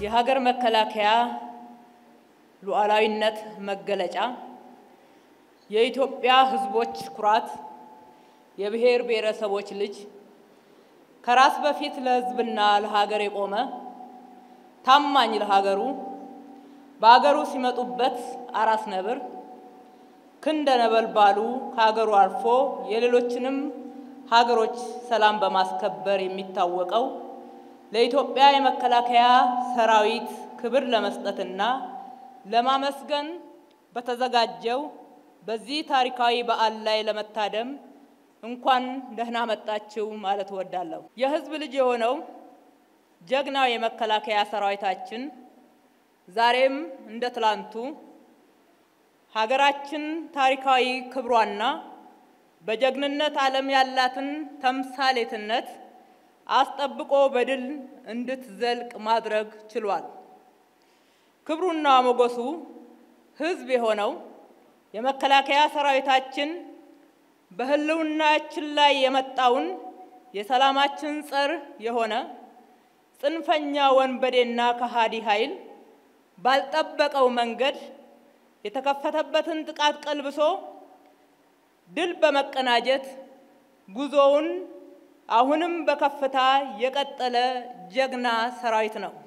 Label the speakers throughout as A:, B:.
A: የሀገር መከላከያ ሉዓላዊነት መገለጫ፣ የኢትዮጵያ ሕዝቦች ኩራት፣ የብሔር ብሔረሰቦች ልጅ፣ ከራስ በፊት ለሕዝብና ለሀገር የቆመ ታማኝ ለሀገሩ፣ በሀገሩ ሲመጡበት አራስ ነብር፣ ክንደ ነበልባሉ ከሀገሩ አልፎ የሌሎችንም ሀገሮች ሰላም በማስከበር የሚታወቀው ለኢትዮጵያ የመከላከያ ሰራዊት ክብር ለመስጠትና ለማመስገን በተዘጋጀው በዚህ ታሪካዊ በዓል ላይ ለመታደም እንኳን ደህና መጣችሁ ማለት እወዳለሁ። የህዝብ ልጅ የሆነው ጀግናው የመከላከያ ሰራዊታችን ዛሬም እንደ ትላንቱ ሀገራችን ታሪካዊ ክብሯና በጀግንነት ዓለም ያላትን ተምሳሌትነት አስጠብቆ በድል እንድትዘልቅ ማድረግ ችሏል። ክብሩና ሞገሱ ህዝብ የሆነው የመከላከያ ሰራዊታችን በህልውናችን ላይ የመጣውን የሰላማችን ጸር የሆነ ጽንፈኛ ወንበዴና ከሃዲ ኃይል ባልጠበቀው መንገድ የተከፈተበትን ጥቃት ቀልብሶ ድል በመቀናጀት ጉዞውን አሁንም በከፍታ የቀጠለ ጀግና ሰራዊት ነው።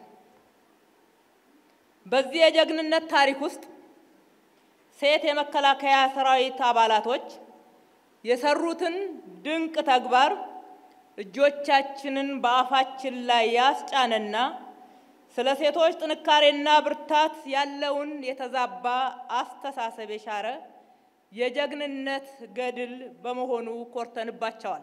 A: በዚህ የጀግንነት ታሪክ ውስጥ ሴት የመከላከያ ሰራዊት አባላቶች የሰሩትን ድንቅ ተግባር እጆቻችንን በአፋችን ላይ ያስጫነና ስለ ሴቶች ጥንካሬና ብርታት ያለውን የተዛባ አስተሳሰብ የሻረ የጀግንነት ገድል በመሆኑ ኮርተንባቸዋል።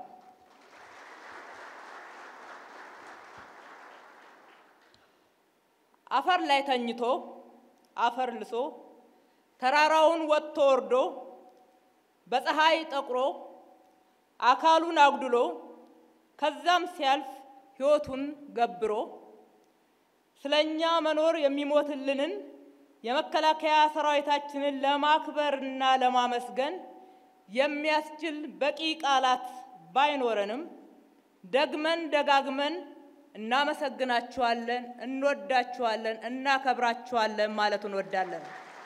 A: አፈር ላይ ተኝቶ አፈር ልሶ ተራራውን ወጥቶ ወርዶ በፀሐይ ጠቁሮ አካሉን አጉድሎ ከዛም ሲያልፍ ሕይወቱን ገብሮ ስለኛ መኖር የሚሞትልንን የመከላከያ ሰራዊታችንን ለማክበርና ለማመስገን የሚያስችል በቂ ቃላት ባይኖረንም ደግመን ደጋግመን እናመሰግናችኋለን፣ እንወዳችኋለን፣ እናከብራችኋለን ማለት እንወዳለን።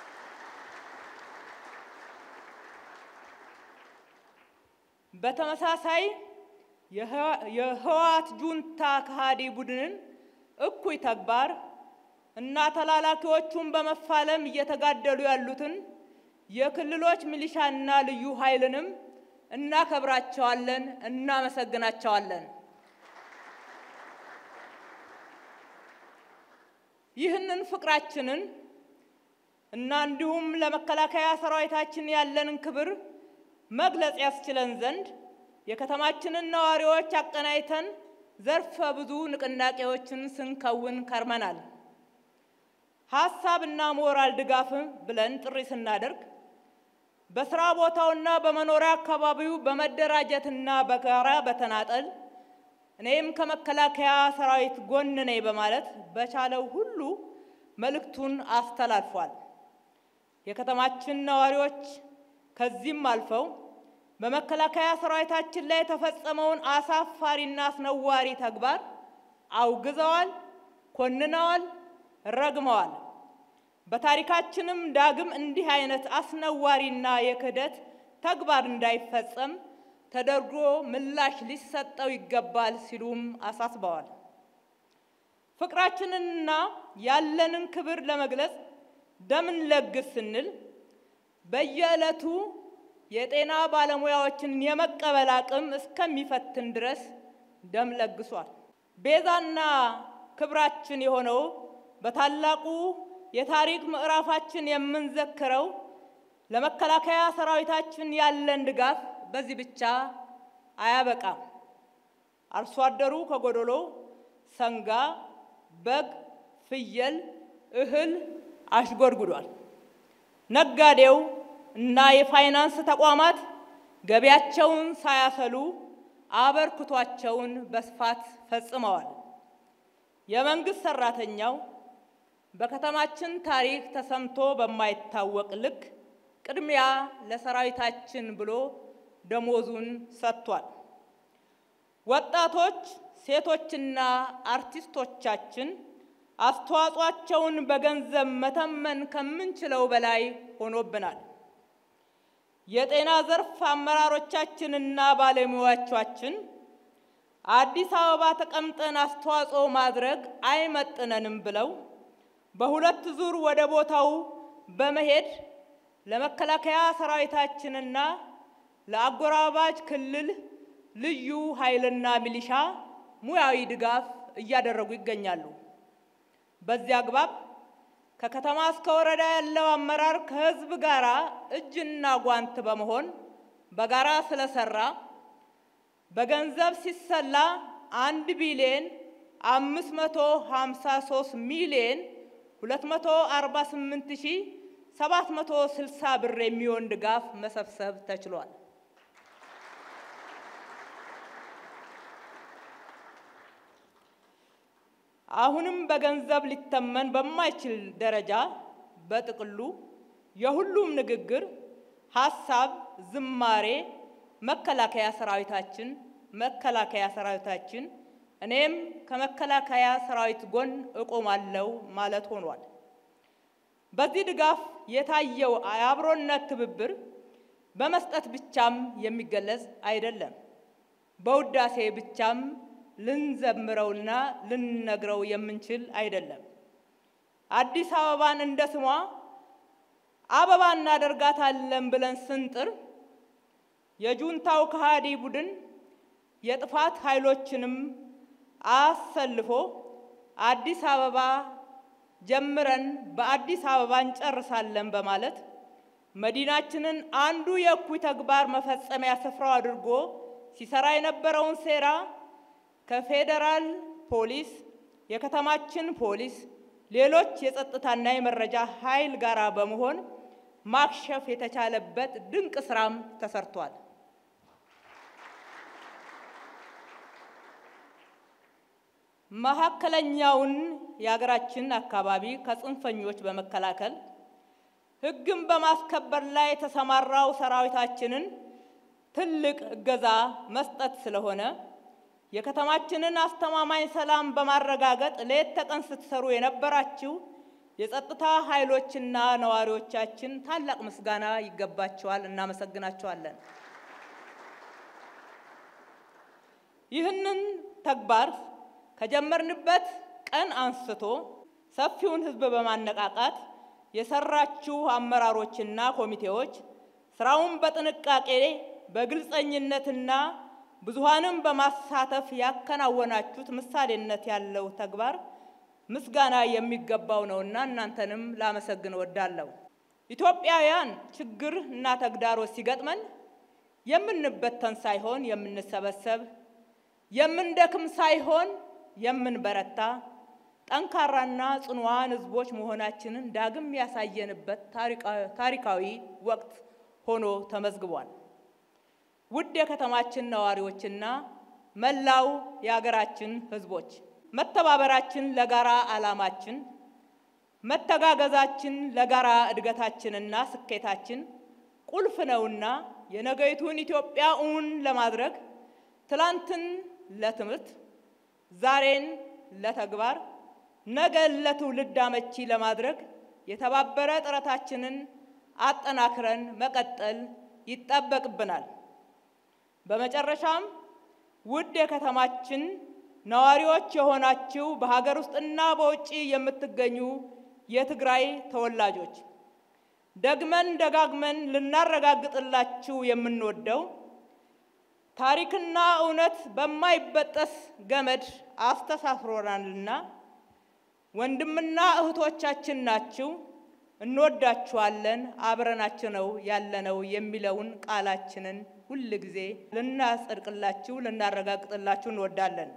A: በተመሳሳይ የህወሓት ጁንታ ከሃዲ ቡድንን እኩይ ተግባር እና ተላላኪዎቹን በመፋለም እየተጋደሉ ያሉትን የክልሎች ሚሊሻና ልዩ ኃይልንም እናከብራቸዋለን፣ እናመሰግናቸዋለን። ይህንን ፍቅራችንን እና እንዲሁም ለመከላከያ ሰራዊታችን ያለንን ክብር መግለጽ ያስችለን ዘንድ የከተማችንን ነዋሪዎች አቀናይተን ዘርፈ ብዙ ንቅናቄዎችን ስንከውን ከርመናል። ሀሳብ እና ሞራል ድጋፍ ብለን ጥሪ ስናደርግ በስራ ቦታውና በመኖሪያ አካባቢው በመደራጀትና በጋራ በተናጠል እኔም ከመከላከያ ሰራዊት ጎን ነኝ በማለት በቻለው ሁሉ መልእክቱን አስተላልፏል። የከተማችን ነዋሪዎች ከዚህም አልፈው በመከላከያ ሰራዊታችን ላይ የተፈጸመውን አሳፋሪና አስነዋሪ ተግባር አውግዘዋል፣ ኮንነዋል፣ ረግመዋል። በታሪካችንም ዳግም እንዲህ አይነት አስነዋሪና የክህደት ተግባር እንዳይፈጸም ተደርጎ ምላሽ ሊሰጠው ይገባል ሲሉም አሳስበዋል። ፍቅራችንንና ያለንን ክብር ለመግለጽ ደምን ለግስ ስንል በየዕለቱ የጤና ባለሙያዎችን የመቀበል አቅም እስከሚፈትን ድረስ ደም ለግሷል። ቤዛና ክብራችን የሆነው በታላቁ የታሪክ ምዕራፋችን የምንዘክረው ለመከላከያ ሰራዊታችን ያለን ድጋፍ በዚህ ብቻ አያበቃም። አርሶ አደሩ ከጎዶሎ ሰንጋ፣ በግ፣ ፍየል፣ እህል አሽጎድጉዷል። ነጋዴው እና የፋይናንስ ተቋማት ገቢያቸውን ሳያሰሉ አበርክቷቸውን በስፋት ፈጽመዋል። የመንግስት ሰራተኛው በከተማችን ታሪክ ተሰምቶ በማይታወቅ ልክ ቅድሚያ ለሰራዊታችን ብሎ ደሞዙን ሰጥቷል። ወጣቶች፣ ሴቶችና አርቲስቶቻችን አስተዋጽኦአቸውን በገንዘብ መተመን ከምንችለው በላይ ሆኖብናል። የጤና ዘርፍ አመራሮቻችንና ባለሙያዎቻችን አዲስ አበባ ተቀምጠን አስተዋጽኦ ማድረግ አይመጥነንም ብለው በሁለት ዙር ወደ ቦታው በመሄድ ለመከላከያ ሰራዊታችንና ለአጎራባች ክልል ልዩ ኃይልና ሚሊሻ ሙያዊ ድጋፍ እያደረጉ ይገኛሉ። በዚህ አግባብ ከከተማ እስከ ወረዳ ያለው አመራር ከህዝብ ጋር እጅና ጓንት በመሆን በጋራ ስለሰራ በገንዘብ ሲሰላ አንድ ቢሊዮን አምስት መቶ ሀምሳ ሶስት ሚሊዮን ሁለት መቶ አርባ ስምንት ሺ ሰባት መቶ ስልሳ ብር የሚሆን ድጋፍ መሰብሰብ ተችሏል። አሁንም በገንዘብ ሊተመን በማይችል ደረጃ በጥቅሉ የሁሉም ንግግር፣ ሀሳብ፣ ዝማሬ መከላከያ ሰራዊታችን መከላከያ ሰራዊታችን እኔም ከመከላከያ ሰራዊት ጎን እቆማለሁ ማለት ሆኗል። በዚህ ድጋፍ የታየው የአብሮነት ትብብር በመስጠት ብቻም የሚገለጽ አይደለም። በውዳሴ ብቻም ልንዘምረውና ልንነግረው የምንችል አይደለም። አዲስ አበባን እንደ ስሟ አበባ እናደርጋታለን ብለን ስንጥር የጁንታው ከሃዲ ቡድን የጥፋት ኃይሎችንም አሰልፎ አዲስ አበባ ጀምረን በአዲስ አበባ እንጨርሳለን በማለት መዲናችንን አንዱ የእኩይ ተግባር መፈጸሚያ ስፍራው አድርጎ ሲሰራ የነበረውን ሴራ ከፌዴራል ፖሊስ፣ የከተማችን ፖሊስ፣ ሌሎች የጸጥታና የመረጃ ኃይል ጋር በመሆን ማክሸፍ የተቻለበት ድንቅ ስራም ተሰርቷል። መካከለኛውን የሀገራችን አካባቢ ከጽንፈኞች በመከላከል ሕግን በማስከበር ላይ የተሰማራው ሰራዊታችንን ትልቅ እገዛ መስጠት ስለሆነ የከተማችንን አስተማማኝ ሰላም በማረጋገጥ ሌት ተቀን ስትሰሩ የነበራችሁ የጸጥታ ኃይሎችና ነዋሪዎቻችን ታላቅ ምስጋና ይገባቸዋል። እናመሰግናቸዋለን። ይህንን ተግባር ከጀመርንበት ቀን አንስቶ ሰፊውን ሕዝብ በማነቃቃት የሰራችሁ አመራሮችና ኮሚቴዎች ስራውን በጥንቃቄ በግልጸኝነትና ብዙሃንም በማሳተፍ ያከናወናችሁት ምሳሌነት ያለው ተግባር ምስጋና የሚገባው ነውና እናንተንም ላመሰግን እወዳለሁ። ኢትዮጵያውያን ችግር እና ተግዳሮት ሲገጥመን የምንበተን ሳይሆን የምንሰበሰብ፣ የምንደክም ሳይሆን የምንበረታ ጠንካራና ጽኑዋን ህዝቦች መሆናችንን ዳግም ያሳየንበት ታሪካዊ ወቅት ሆኖ ተመዝግቧል። ውድ የከተማችን ነዋሪዎችና መላው የሀገራችን ህዝቦች መተባበራችን ለጋራ ዓላማችን፣ መተጋገዛችን ለጋራ እድገታችንና ስኬታችን ቁልፍ ነውና የነገይቱን ኢትዮጵያ እውን ለማድረግ ትላንትን ለትምህርት ዛሬን ለተግባር ነገን ለትውልድ አመቺ ለማድረግ የተባበረ ጥረታችንን አጠናክረን መቀጠል ይጠበቅብናል። በመጨረሻም ውድ የከተማችን ነዋሪዎች የሆናችሁ በሀገር ውስጥና በውጭ የምትገኙ የትግራይ ተወላጆች ደግመን ደጋግመን ልናረጋግጥላችሁ የምንወደው ታሪክና እውነት በማይበጠስ ገመድ አስተሳስሮናልና ወንድምና እህቶቻችን ናችሁ፣ እንወዳችኋለን፣ አብረናችሁ ነው ያለነው የሚለውን ቃላችንን ሁል ጊዜ ልናጸድቅላችሁ ልናረጋግጥላችሁ እንወዳለን።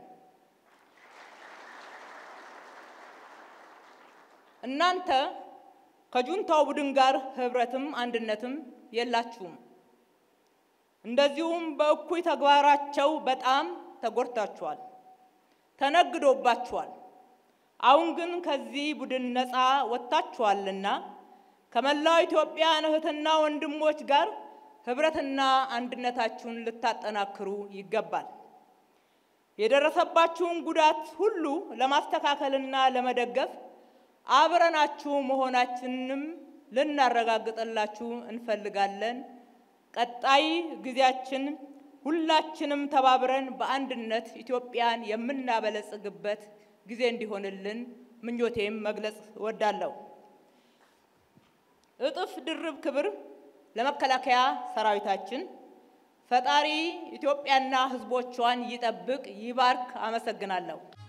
A: እናንተ ከጁንታው ቡድን ጋር ህብረትም አንድነትም የላችሁም። እንደዚሁም በእኩይ ተግባራቸው በጣም ተጎድታችኋል፣ ተነግዶባችኋል። አሁን ግን ከዚህ ቡድን ነፃ ወጥታችኋልና ከመላው ኢትዮጵያን እህትና ወንድሞች ጋር ህብረትና አንድነታችሁን ልታጠናክሩ ይገባል። የደረሰባችሁን ጉዳት ሁሉ ለማስተካከልና ለመደገፍ አብረናችሁ መሆናችንንም ልናረጋግጥላችሁ እንፈልጋለን። ቀጣይ ጊዜያችን ሁላችንም ተባብረን በአንድነት ኢትዮጵያን የምናበለጽግበት ጊዜ እንዲሆንልን ምኞቴም መግለጽ እወዳለሁ። እጥፍ ድርብ ክብር ለመከላከያ ሰራዊታችን። ፈጣሪ ኢትዮጵያና ሕዝቦቿን ይጠብቅ፣ ይባርክ። አመሰግናለሁ።